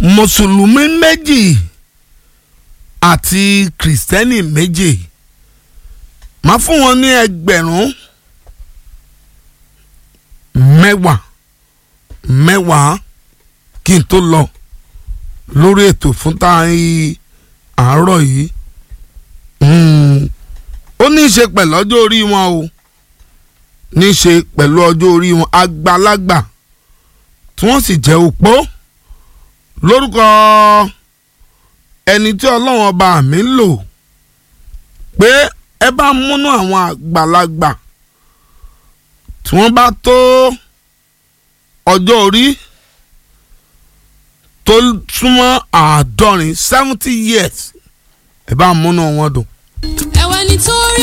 mùsùlùmí méjì àti kìrìsìtẹ́nì méjì máa fún wọn ní ẹgbẹ̀rún mẹ́wàá mẹ́wàá kí n tó lọ lórí ètò fún táyì àárọ̀ yìí ó ní í ṣe pẹ̀lú ọjọ́ orí wọn o ní í ṣe pẹ̀lú ọjọ́ orí wọn àgbàlagbà tí wọ́n sì jẹ́ òpó lórúkọ ẹni tí ọlọ́run ọba mi ń lò pé ẹ bá múnú àwọn àgbàlagbà tí wọ́n bá tó ọjọ́ orí tó súnmọ́ àádọ́rin seventy years ẹ bá múnú wọn dùn. ẹ̀wẹ̀ nítorí